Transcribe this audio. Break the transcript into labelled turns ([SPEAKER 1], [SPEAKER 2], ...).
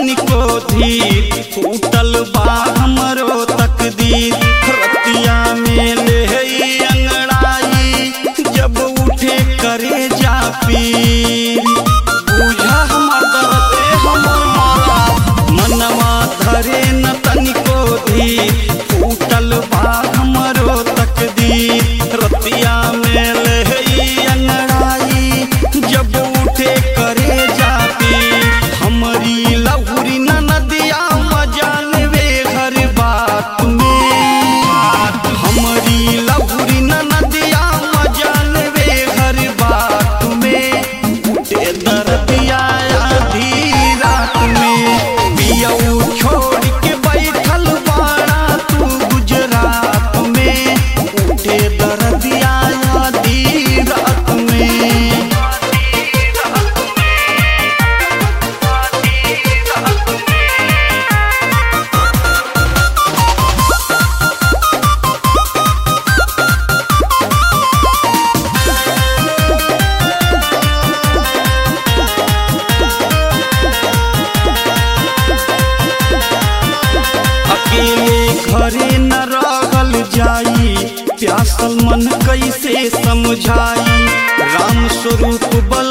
[SPEAKER 1] तनिको धीर फूटल बा हमरो तकदीर रतिया में ले अंगड़ाई जब उठे करे जा पीर बुझा हमर दर्द ए हमर माला मनवा धरे न तनिको धीर फूटल बा हमरो तकदीर रतिया में ले अंगड़ाई जब उठे करे जाती हमारी लहुरी न नदिया मजान वे हर बात में हमारी लहुरी न नदिया मजान वे हर बात में उठे दर्दिया आधी रात में पियऊ छोड़ के बैठल बाड़ा तू गुजरात में उठे दर्दिया आधी रात में अकेले घरे न रहल जाई प्यासल मन कैसे समझाई राम स्वरूप बल